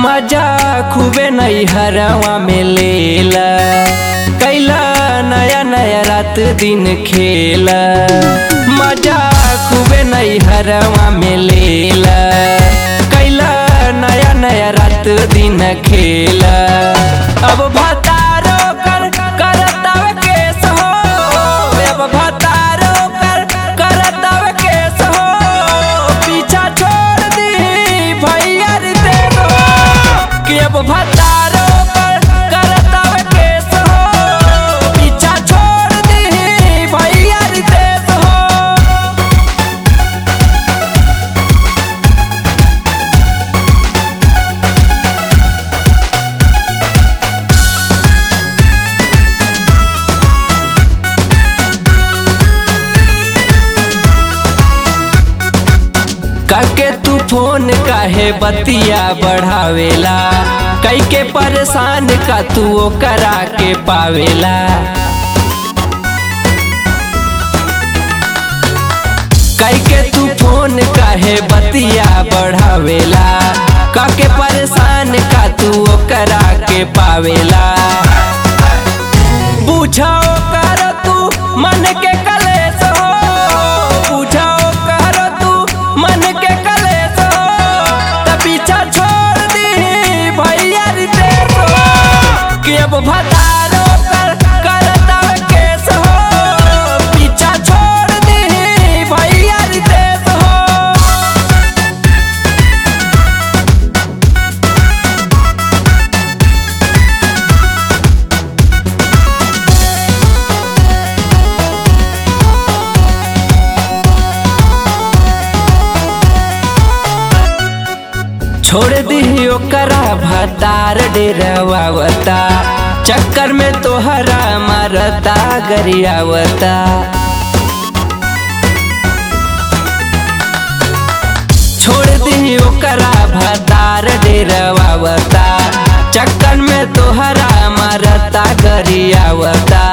मजा खूबे नहीं हरवा में लेला कैला नया नया रात दिन खेला मजा खूबे नहीं हरवा में लेला कैला नया नया रात दिन खेला अब भतारो कर करतावे केस हो अब भतारो कर करतावे केस हो पीछा छोड़ दी भैया रे देव हो कि अब भतारो कर करतावे केस हो पीछा छोड़ दी भैया रे देव हो काके तू फोन काहे बतिया बढ़ावेला कई के परेशान का तू ओ करा के पावेला कई के तू फोन काहे बतिया बढ़ावेला काके परेशान का तू ओ करा के पावेला बुझाओ कर तू मन के कलेस हो बुझाओ कर तू मन के कलेस हो त पीछा छोड़ दी भैया रे देश हो कि अब भतारो कर करता केस हो पीछा छोड़ दी भैया रे देश हो छोड़ दी ओकरा भतार डेरवावता चक्कर में तोहरा मारता गरियावता छोड़ दी ओकरा भतार डेरवावता चक्कर में तोहरा मारता गरियावता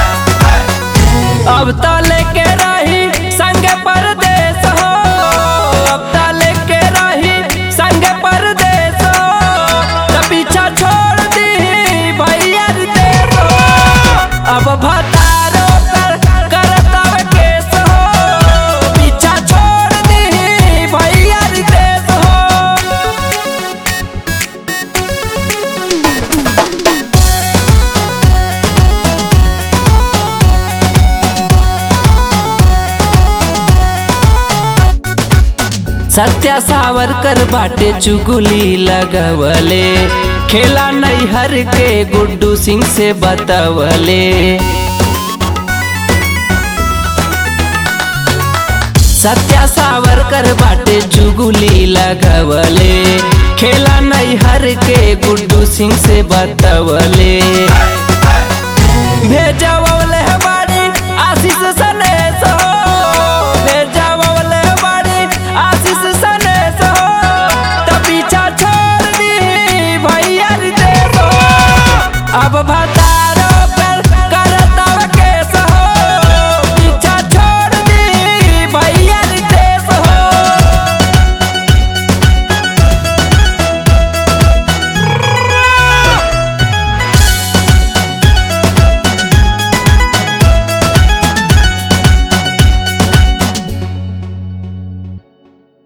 अब तो लेके रही संग परदेश हो अब तो लेके रही संग परदेश हो त पीछा छोड़ दी भैया रे देश हो अब भतारो कर करता केस हो पीछा छोड़ दी भैया रे देश हो सत्या सावरकर बाटे चुगली लगवले खेला नैहर के गुड्डू सिंह से बतवले सत्या सावरकर बाटे चुगली लगवले खेला नैहर के गुड्डू सिंह से बतवले भेजवा